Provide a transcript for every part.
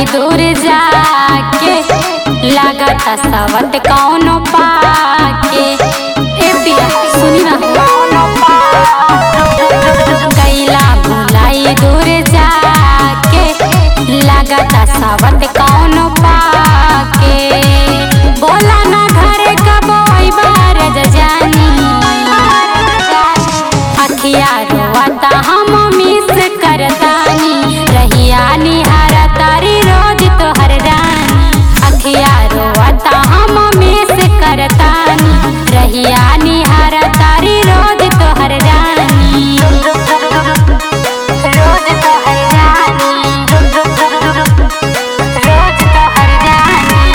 दूर जाके लागत सवत कौनो पाके ए पिया सुनी ना कैला भुलाई दूर जाके लागत सवत कौनो पाके बोला ना घर कब बार जानी अखिया रोता हम मिस करतानी रहिया निहार तारी रोज तोहर रानी अखिया रोता हम मिस करतानी रहिया निहार तारी रोज तोहर रानी रोज तोहर रानी रोज तोहर रानी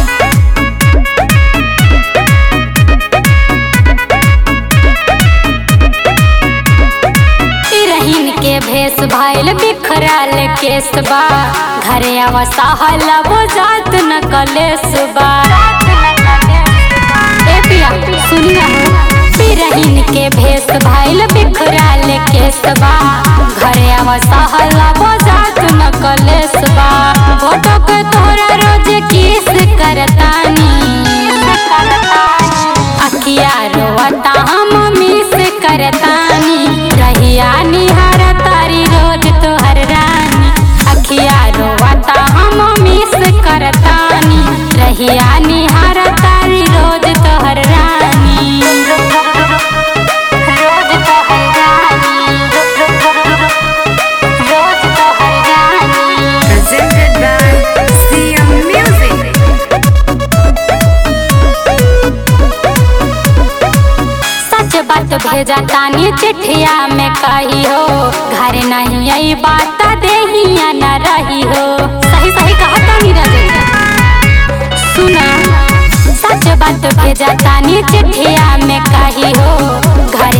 रहीन के भेष भइल बिखरल केसबा घरे अवसाहल वो जात न कलेस बा ए पिया सुनी ना रहीन के भेष भइल बिखरल केसबा घरे अवसाहल वो जात न कलेस बा फोटो के तोरा रोज किस करतानी अखिया रोता हम मिस करतानी रहिया निहार तारी रोज तोहर रानी अखिया रोता हम मिस करतानी रहिया निहार तारी रोज तोहर रानी रोज तोहर रानी रोज तोहर रानी Presented by CM Music. सच बात भेजा तानी चिट्ठिया में कही हो घर नहीं आई बात देहिया न रही हो सही सही कहा तानी रजैया सुना सच बात भेजा तानी चिट्ठिया में कही हो घर